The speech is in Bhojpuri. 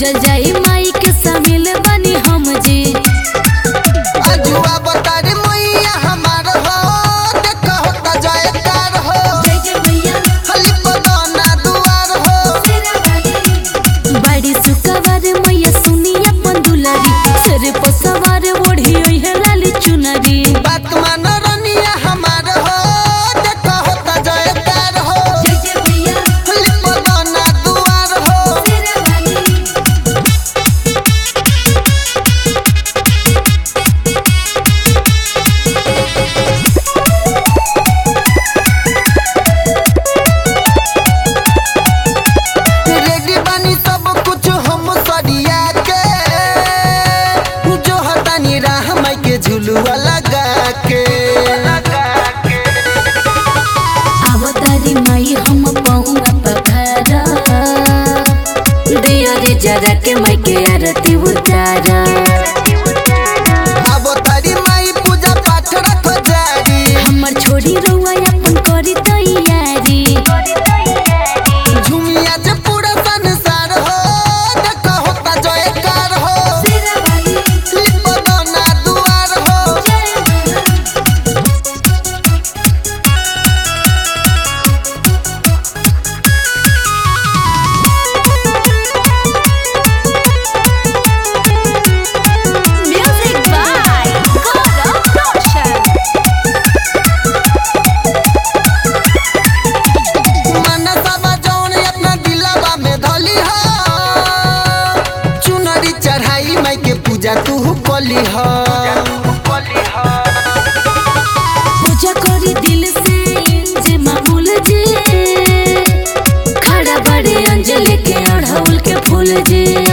पूजल जाई माई के शामिल बनी हम जी अजुआ बतारी मैया हमार हो देखा होता जयकार हो जय जय मैया हली पदना दुआर हो बड़ी सुकवर मैया सुनी अपन दुलारी सिर पर सवार ओढ़ी है लाली चुनरी बात मान रनिया हमार हो देखा होता जयकार हो जय जय मैया हली पदना दुआर हो रेडी बानी सब कुछ हम सरिया के जो हतानी राह माई के झुलुआ लगा के अवतारी माई हम पहुँगा पखारा दिया रे जरा के माई के आरती उतारा अब तारी माई पूजा पाठ रखो जारी हमर छोरी रउआ अपन करी तैयारी झुमिया जे पूरा संसार हो देखा होता जयकार हो लिपदना दुआर हो Music by Gaurav Roshan. मनसबा जौन अपना दिलवा में धली हो चुनरी चढ़ाई माई के पूजा तू कली हो पूजा करी दिल से जे मामूल जे खड़ा बड़े अंजलि के अढ़ौल के फूल जे